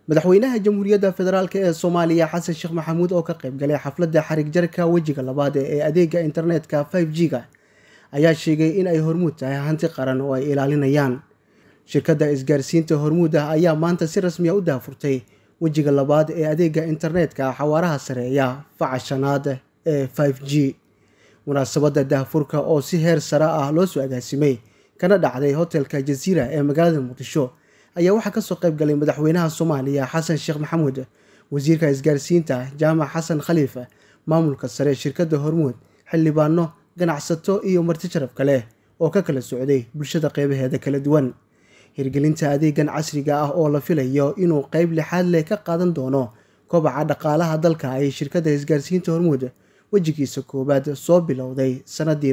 madaxweynaha jamhuuriyadda federaalk ee soomaaliya xasan sheekh maxamuud oo ka qayb galay xafladda xarig jarka wejiga labaad ee adeega internetka five g ga ayaa sheegay in ay hormuud tahay hanti qaran oo ay ilaalinayaan shirkadda isgaarsiinta hormuud ah ayaa maanta si rasmiya u daafurtay wejiga labaad ee adeega internetka xawaaraha sareeya faca shanaad ee five g munaasabadda daafurka oo si heer sare ah loo soo agaasimay kana dhacday hotelka jaziira ee magaalada muqdisho ayaa waxaa kasoo qayb galay madaxweynaha soomaaliya xasan sheekh maxamuud wasiirka isgaarsiinta jaamac xasan khaliifa maamulka sare shirkadda hormuud xildhibaano ganacsato iyo marti sharaf kale oo ka kala socday bulshada qeybaheeda kala duwan hirgelinta adeegan casriga ah oo la filayo inuu qeyb lixaad leh ka qaadan doono kobaca dhaqaalaha dalka ay shirkadda isgaarsiinta hormuud wejigiisa koowaad soo bilowday sanadii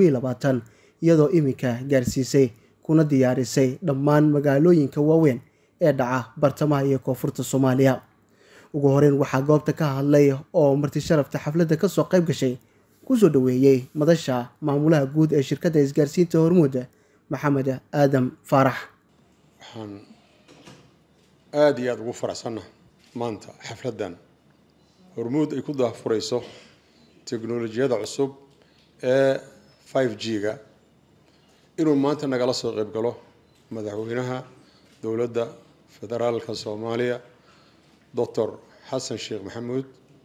iyadoo iminka gaarsiisay kuna diyaarisay dhammaan magaalooyinka waaweyn ee dhaca bartamaha iyo koonfurta soomaaliya ugu horeyn waxaa goobta ka hadlay oo marti sharafta xafladda kasoo qayb gashay kusoo dhaweeyey madasha maamulaha guud ee shirkadda isgaarsiinta hormuud maxamed aadam faarax waxaan aada iyo aada ugu faraxsanna maanta xafladdan hormuud ay ku daafurayso teknolojiyada cusub ee five g ga inuu maanta nagala soo qayb galo madaxweynaha dowladda federaalka soomaaliya doctor xasan sheekh maxamuud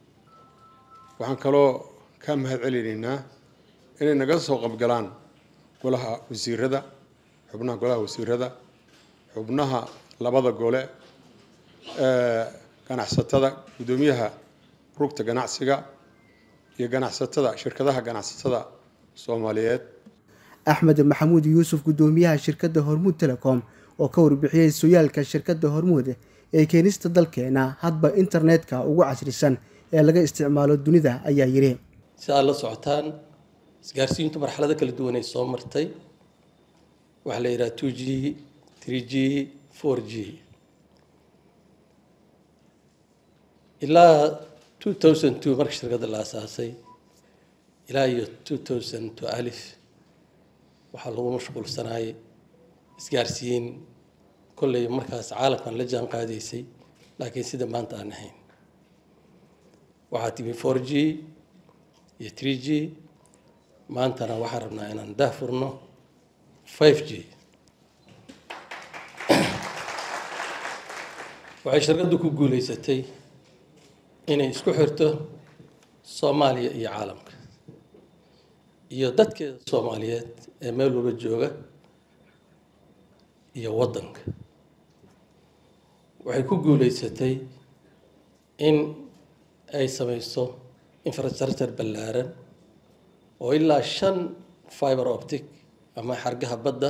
waxaan kaloo ka mahad celinaynaa inay naga soo qaybgalaan golaha wasiirada xubnaha golaha wasiirada xubnaha labada gole ganacsatada guddoomiyaha rugta ganacsiga iyo ganacsatada shirkadaha ganacsatada soomaaliyeed axmed maxamuud yuusuf guddoomiyaha shirkadda hormuud telecom oo ka warbixiyey sooyaalka shirkadda hormuud ee keenista dalkeena hadba internetka ugu casrisan ee laga isticmaalo dunida ayaa yidhi si aad la socotaan isgaarsiintu marxalado kala duwan ay soo martay waxaa la yidhaha two g three g four g ilaa two thousand two marka shirkadda la asaasay ilaa iyo two thousand two alif waxaa lagu mashquulsanaayay isgaarsiin kolley markaas caalamkan la jaan qaadaysay laakiin sida maanta aan ahayn waxaa timi four g iyo three g maantana waxaan rabnaa inaan daafurno five g waxay shirkaddu ku guuleysatay inay isku xirto soomaaliya iyo caalamka iyo dadkeeda soomaaliyeed ee meel walba jooga iyo waddanka waxay ku guuleysatay in ay samayso infrastructure ballaaran oo ilaa shan fiber optic ama xargaha badda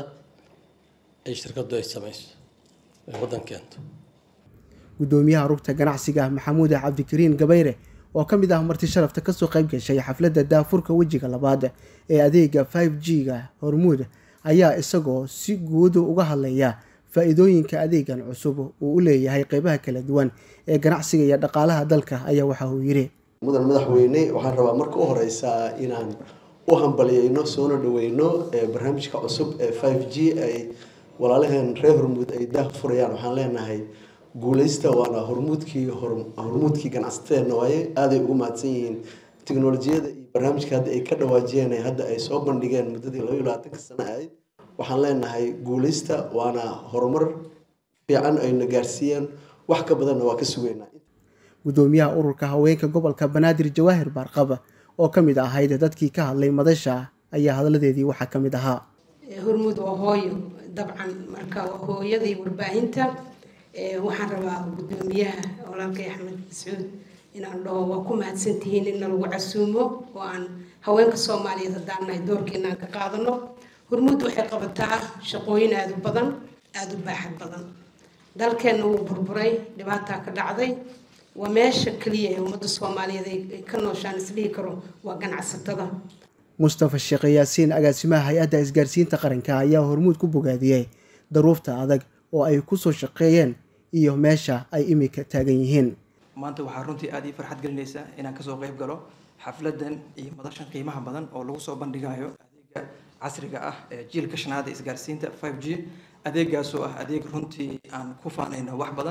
ay shirkaddu ay samayso ay waddan keento guddoomiyaha rugta ganacsiga maxamuud cabdikariin gabayre oo ka mid ah marti sharafta kasoo qayb gashay xafladda daafurka wejiga labaad ee adeega five g ga hormuud ayaa isagoo si guud uga hadlaya faa-iidooyinka adeegan cusub uu u leeyahay qeybaha kala duwan ee ganacsiga iyo dhaqaalaha dalka ayaa waxa uu yidhi mudan madaxweyne waxaan rabaa marka u horeysa inaan u hambaliyeyno soona dhaweyno barnaamijka cusub ee five g ay walaalaheen reer hormuud ay daafurayaan waxaan leenahay guuleysta waana hormuudkii hormuudkii ganacsateena waaye aaday ugu mahadsan yihiin teknolojiyada iyo barnaamijka hadda ay ka dhawaajiyeen hadda ay soo bandhigeen muddadii laba iyo labaatanka sano ahayd waxaan leenahay guuleysta waana horumar fiican ayna gaarsiiyeen wax ka badanna waa ka sugeynaa guddoomiyaha ururka haweenka gobolka banaadir jawaahir baarqab oo ka mid ahayd dadkii ka hadlay madasha ayaa hadladeedii waxaa ka mid ahaa hormuud waa hooyo dabcan marka waa hooyadii warbaahinta waxaan rabaa guddoomiyaha walaalkay axmed mascuud inaan dhaho waa ku mahadsantihiin in nalagu casuumo oo aan haweenka soomaaliyeed haddaan nahay doorkeena aan ka qaadano hormuud waxay qabataa shaqooyin aada u badan aada u baaxad badan dalkeenna wuu burburay dhibaataa ka dhacday waa meesha keliya ee ummadda soomaaliyeed ay ka nooshaan isdhihi karo waa ganacsatada mustafa sheekh yaasiin agaasimaha hay-adda isgaarsiinta qaranka ayaa hormuud ku bogaadiyey daruufta adag oo ay kusoo shaqeeyeen iyo meesha ay imika taagan yihiin maanta waxaa runtii aada ii farxad gelinaysa inaan kasoo qayb galo xafladan iyo madashan qiimaha badan oo lagu soo bandhigayo adeega casriga ah ee jiilka shanaada isgaarsiinta five g adeegaasoo ah adeeg runtii aan ku faanayno wax badan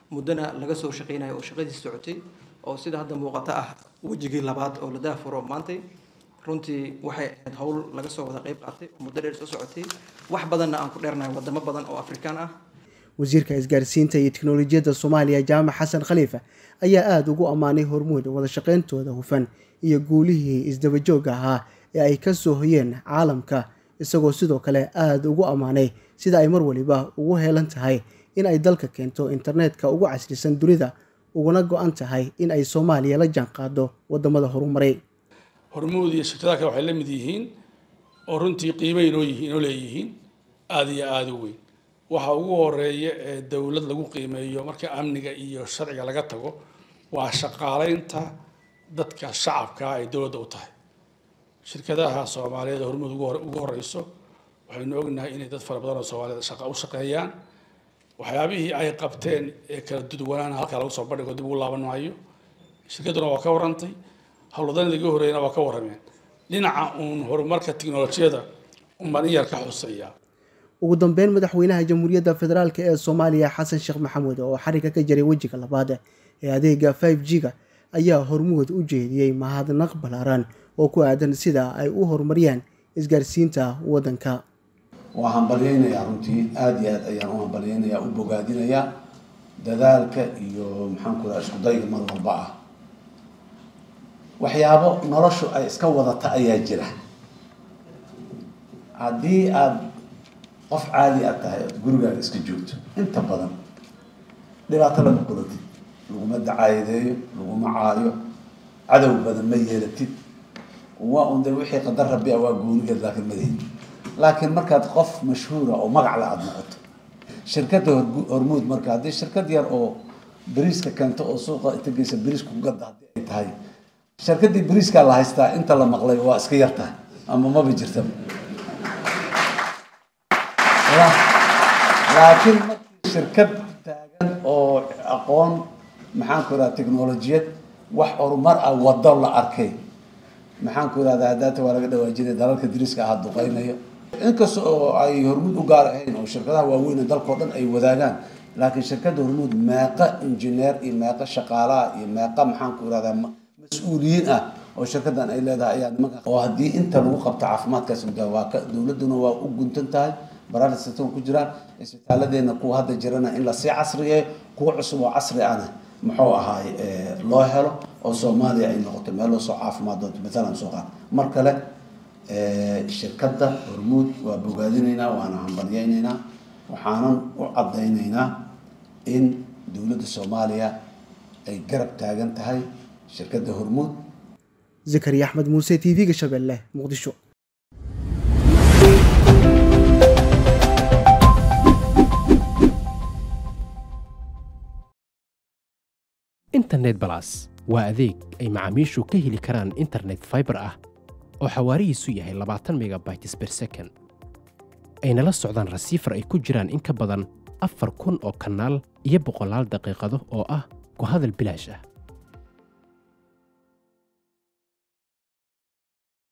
muddana laga soo shaqeynayo oo shaqadiisi socotay oo sida hadda muuqata ah wejigii labaad oo la daafuro maantay runtii waxay ahayd howl laga soo wada qayb qaatay oo muddo dheer soo socotay wax badanna aan ku dheernahay wadamo badan oo afrikaan ah wasiirka isgaarsiinta iyo tiknolojiyadda soomaaliya jaamac xasan khaliifa ayaa aada ugu ammaanay hormuud wada shaqeyntooda hufan iyo guulihii isdabajooga ahaa ee ay ka soo hoyeen caalamka isagoo sidoo kale aada ugu ammaanay sida ay mar waliba ugu heelan tahay in ay dalka keento internetka ugu casrisan dunida uguna go-an tahay in ay soomaaliya la jaanqaado wadamada horumaray hormuud iyo shirkadaha kale waxay la mid yihiin oo runtii qiimay inoo yihiin inoo leeyihiin aada iyo aada u weyn waxa ugu horeeya ee dowlad lagu qiimeeyo marka amniga iyo sharciga laga tago waa shaqaaleynta dadka shacabka ay dowladda u tahay shirkadaha soomaaliyeed ee hormuud ugu horeyso waxaynu ognahay inay dad fara badan oo soomaaliyed shaqa u shaqeeyaan waxyaabihii ay qabteen ee kala duduwanaana halkaa lagu soo bandhigo dib ugu laaban maayo shirkadduna waa ka warantay howlwadanada iga horreeyana waa ka warrameen dhinaca uun horumarka tiknolojiyada unbaan in yar ka xuseeyaa ugu dambeyn madaxweynaha jamhuuriyadda federaalk ee soomaaliya xasan sheekh maxamuud oo xariga ka jaray wejiga labaad ee adeega five g-ga ayaa hormuud u jeediyey mahadnaq ballaaran oo ku aadan sida ay u horumariyaan isgaarsiinta waddanka waa hambalyaynayaa runtii aada iyo aad ayaan u hambalyaynayaa u bogaadinayaa dadaalka iyo maxaan ku raha isku dayga mar walba ah waxyaabo noloshu ay iska wadata ayaa jira haddii aada qof caadi aad tahay ood gurigaaga iska joogto inta badan dhibaato lama kulatid laguma dacaayadeeyo laguma caayo cadow badan ma yeelatid waa un de wixii qadar rabbi a waa goonigeed laakiin madahin laakiin markaad qof mashhuura oo magac la aada noqoto shirkadda hormuud marka haddii shirkad yar oo beriiska keento oo suuqa inta geysa beriiska ku gadda haddii ay tahay shirkaddii beriiskaa la haystaa inta la maqlay waa iska yar tahay ama maba jirtaba laakiin markii shirkad taagan oo aqoon maxaan ku irahda technolojiyad wax horumar ah wado la arkay maxaan ku irahda hadaata waa laga dhawaajinay dalalka dariska ahaa duqeynayo inkasta oo ay hormuud u gaar ahayn oo shirkadaha waaweyn ee dalkao dhan ay wadaagaan laakiin shirkadda hormuud meeqa injineer iyo meeqa shaqaalaha iyo meeqa maxaan ku irahdaa mas-uuliyiin ah oo shirkaddan ay leedahay ayaa nimanka oo haddii inta lagu qabto caafimaadkaas waa ka dowladduna waa u guntan tahay baraarka sistam ku jiraan isbitaaladeenna kuwa hadda jirana in lasii casriyeeyo kuwa cusub oo casri ahna muxuu ahaay loo helo oo soomaaliya ay noqoto meel loo soo caafimaad doonto maalan soo qaad mar kale shirkadda hormuud waa bogaadinaynaa waana hambalyaynaynaa waxaanan u caddaynaynaa in dowladda soomaaliya ay garab taagan tahay shirkadda hormuud zakariya axmed muuse t v-ga shabeelle muqdisho internet balas waa adeeg ay macaamiishu ka heli karaan internet faibar ah oo xawaarihiisu yahay labaatan megabytes ber second ayna la socdaan rasiifar ay ku jiraan in ka badan afar kun oo kanaal iyo boqolaal daqiiqado oo ah ku hadal bilaash ah